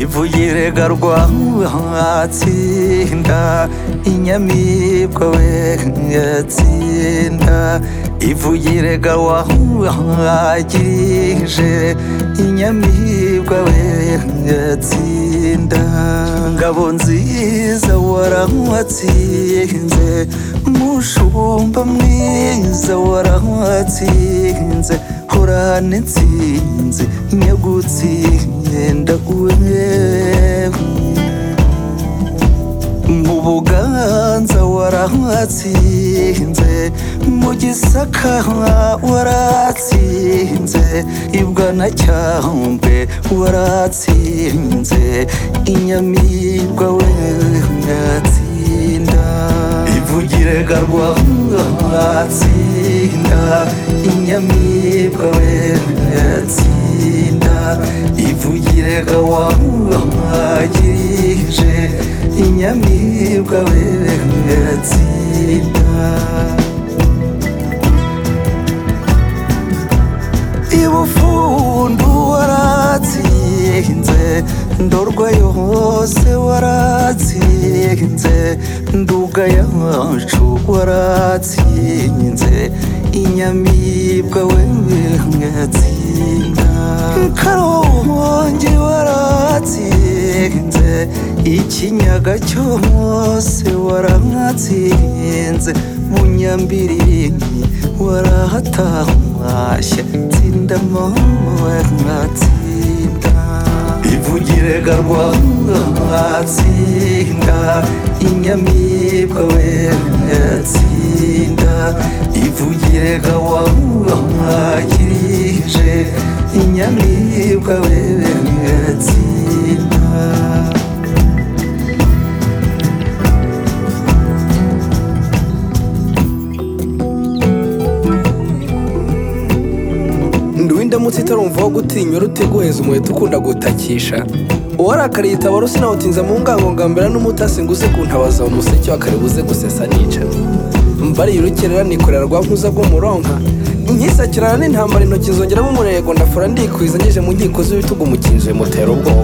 ivuyirega rwatsinda inyamibwa wegatsinda ivuyirega wahagirije inyamibwa wegatsinda ngabo nziza warawatsinze mushumba mwiza warawatsinze horana intsinzi nyagutsinda uwe mu buganza waratsinze mu gisaka waratsinze i bwanacyambwe waratsinze inyamibwa we yatsinda ivugirega rwa watsinda inyamibwa we yatsinda ivugirega wa wagirije inyamibwa we yatsinda ibufundu waratsinze ndorwa yose waratsinze nduga yacu waratsinze inyamibwa we yatsinda karongi waratsinze ikinyaga cyose waratsinze bunyambiringi warahatashye tsinda mama waratsinda ivugirega rwatsinda inyamibwa we yatsinda ivugirega wamwagirije inyamibwa we yatsinda ndi uw'indamutsa itarumva wo gutinya uruteguheza umuheto ukunda gutakisha uwarakariye itabaro sinawutinza mu ngango ngambera n'umutasi nguze kuntabaza umuseke wakaribuze gusesa nica mbariye urukerera nikorera rwa nkuza rwo muronka nkisakirana n'intambara intoki zongeramo umurego ndafura ndikwiza ngeze mu nkiko z'ibitugu umukinzi mutera ubwoba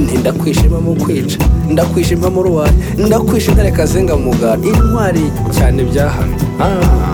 nti ndakwishima mu kwica ndakwishima mu ruwari ndakwishe intare kazenga mugara intwari cyane byahamye Ah.